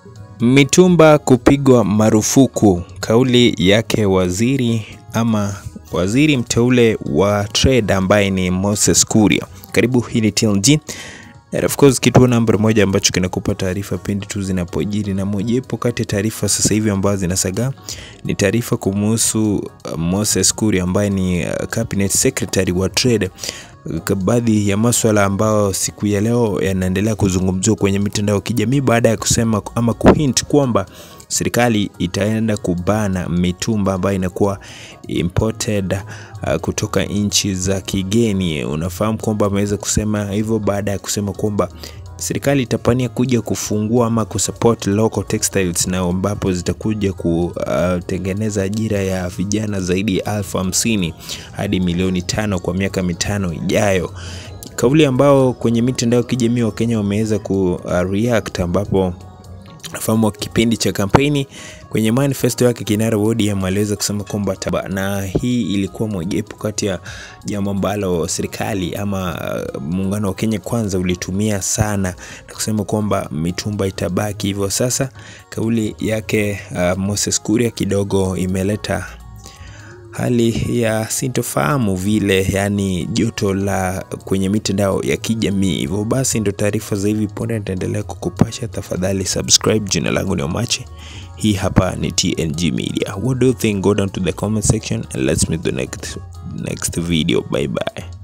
Mitumba kupigwa marufuku, kauli yake waziri ama waziri mteule wa trade ambaye ni Moses Kuria. Karibu, hii ni TLG and of course kituo namba moja ambacho kinakupa taarifa pindi tu zinapojiri, na mojawapo kati ya taarifa sasa hivi ambazo zinasagaa ni taarifa kumuhusu uh, Moses Kuria ambaye ni uh, cabinet secretary wa trade baadhi ya maswala ambayo siku ya leo yanaendelea kuzungumziwa kwenye mitandao ya kijamii baada ya kusema ama kuhint kwamba serikali itaenda kubana mitumba ambayo inakuwa imported uh, kutoka nchi za kigeni. Unafahamu kwamba ameweza kusema hivyo baada ya kusema kwamba serikali itapania kuja kufungua ama kusupport local textiles na ambapo zitakuja kutengeneza ajira ya vijana zaidi ya elfu hamsini hadi milioni tano kwa miaka mitano ijayo. Kauli ambao kwenye mitandao ya kijamii wa Kenya wameweza ku react ambapo nafahamu kipindi cha kampeni kwenye manifesto yake kinara wa ODM aliweza kusema kwamba taba, na hii ilikuwa mojawapo kati ya jambo ambalo serikali ama uh, muungano wa Kenya Kwanza ulitumia sana na kusema kwamba mitumba itabaki hivyo. Sasa kauli yake uh, Moses Kuria kidogo imeleta hali ya sintofahamu vile, yani joto la kwenye mitandao ya kijamii. Hivyo basi ndo taarifa za hivi punde nitaendelea kukupasha. Tafadhali subscribe. Jina langu ni Omache, hii hapa ni TNG Media. What do you think? Go down to the comment section and let's meet the next, next video. Bye bye.